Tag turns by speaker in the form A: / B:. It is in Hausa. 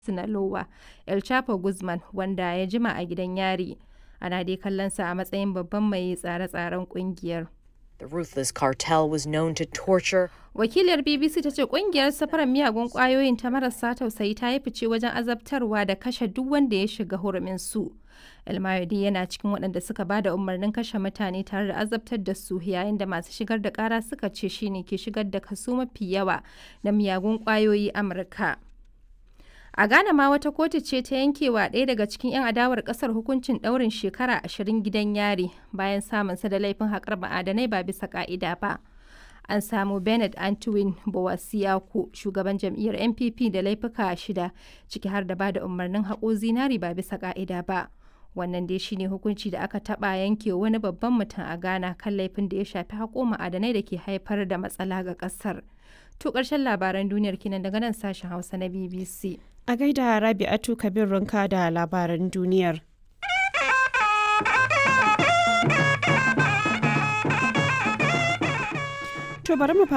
A: Sinaloa, El Chapo Guzman, wanda ya jima a gidan yari, ana dai kallonsa a matsayin babban mai tsare-tsaren ƙungiyar.
B: The ruthless cartel was known to torture,
A: Wakiliyar BBC ta ce kungiyar safarar miyagun kwayoyin ta marasa tausayi ta yi fice wajen azabtarwa da kashe duk wanda ya shiga hurumin su. El Mayodi yana cikin waɗanda suka ba da umarnin kashe mutane tare da azabtar da su yayin da masu shigar da ƙara suka ce shine ke shigar da kaso mafi yawa na miyagun kwayoyi Amurka. A Ghana ma wata kotu ce ta yankewa ɗaya daga cikin 'yan adawar ƙasar hukuncin ɗaurin shekara ashirin gidan yari bayan samunsa da laifin haƙar ma'adanai ba bisa ƙa'ida ba. An samu Bernard Antwin Bowasiaku, shugaban jam'iyyar NPP da laifuka shida, ciki har da ba da umarnin haƙo zinari ba bisa ƙa'ida ba. Wannan dai shine hukunci da aka taɓa yanke wani babban mutum a Ghana kan laifin da ya shafi haƙo ma'adanai da ke haifar da matsala ga ƙasar. To ƙarshen labaran duniyar kinan daga nan sashen Hausa na BBC.
C: A gaida Rabi'atu Kabir Runka da labaran duniyar. To bari mu